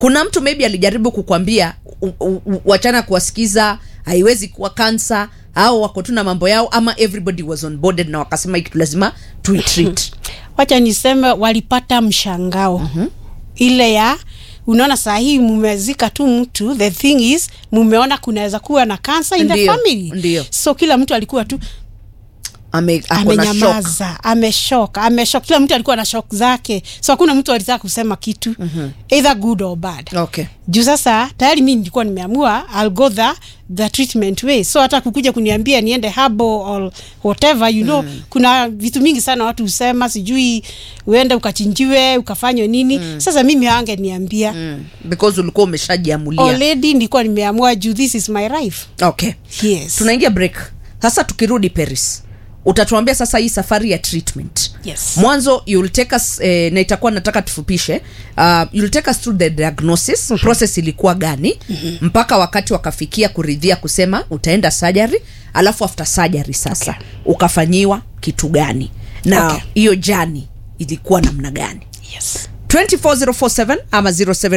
kuna mtu maybe alijaribu kukwambia u- u- u- wachana kuwasikiza haiwezi kuwa kansa au wako tu na mambo yao ama everybody was on boarded na wakasema hii kitu lazima tuitreat wacha niseme walipata mshangao mm-hmm. ile ya unaona saa hii mumezika tu mtu the thing is mumeona kunaweza kuwa na kansa in the Ndio, family ndio. so kila mtu alikuwa tu Ame, ako na shock. amenyamaza ameshok ameshok kila mtu alikuwa na shok zake so hakuna mtu alitaka kusema kitu mm-hmm. either good or bad okay juu sasa tayari mi nilikuwa nimeamua I'll go the, the treatment way so hata kukuja kuniambia niende habo or whatever you know mm. kuna vitu mingi sana watu husema sijui uende ukachinjiwe ukafanywe nini mm. sasa mimi ange niambia mm. mm. because ulikuwa umeshajiamulia already nilikuwa nimeamua juu this is my life okay yes tunaingia break sasa tukirudi paris utatuambia sasa hii safari ya treatment Yes. mwanzo you'll take us eh, na itakuwa nataka tufupishe uh, you'll take us through the diagnosis mm-hmm. process ilikuwa gani mm-hmm. mpaka wakati wakafikia kuridhia kusema utaenda surgery alafu after surgery sasa okay. ukafanyiwa kitu gani na Okay. hiyo okay. jani ilikuwa namna gani yes 24047 ama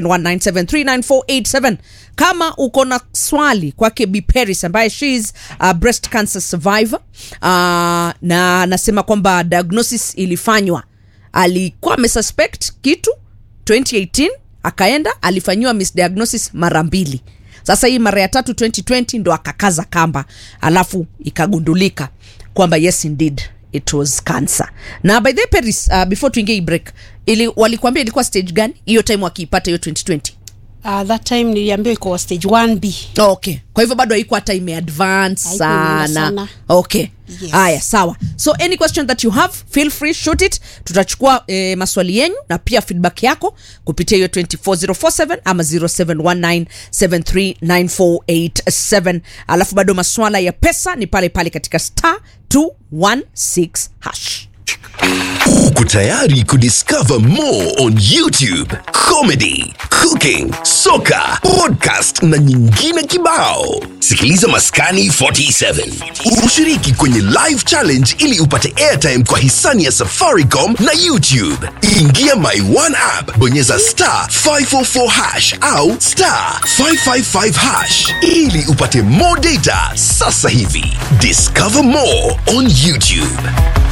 0719739487 kama uko na swali kwake b paris ambaye she is a breast cancer survivor uh, na anasema kwamba diagnosis ilifanywa alikuwa amesuspect kitu 2018 akaenda alifanyiwa misdiagnosis mara mbili sasa hii mara ya tatu 2020 ndo akakaza kamba alafu ikagundulika kwamba yes indeed it was cancer na by the way, paris uh, before tuingie hii break ili walikuambia ilikuwa stage gani hiyo time wakiipata hiyo 2020 uh, that time niliambiwa iko stage 1b Oh, okay kwa hivyo bado haikuwa hata imeadvance Haikuwa imeenda sana sana. okay Yes. haya sawa so any question that you have feel free shoot it tutachukua eh, maswali yenyu na pia feedback yako kupitia hiyo 24047 ama 0719739487 alafu bado maswala ya pesa ni pale pale katika star 216 hash Uko tayari kudiscover more on YouTube, comedy, cooking, soka, podcast na nyingine kibao. Sikiliza Maskani 47. Ushiriki kwenye live challenge ili upate airtime kwa hisani ya Safaricom na YouTube. Ingia My One app, bonyeza star 544 hash au star 555 hash ili upate more data sasa hivi. Discover more on YouTube.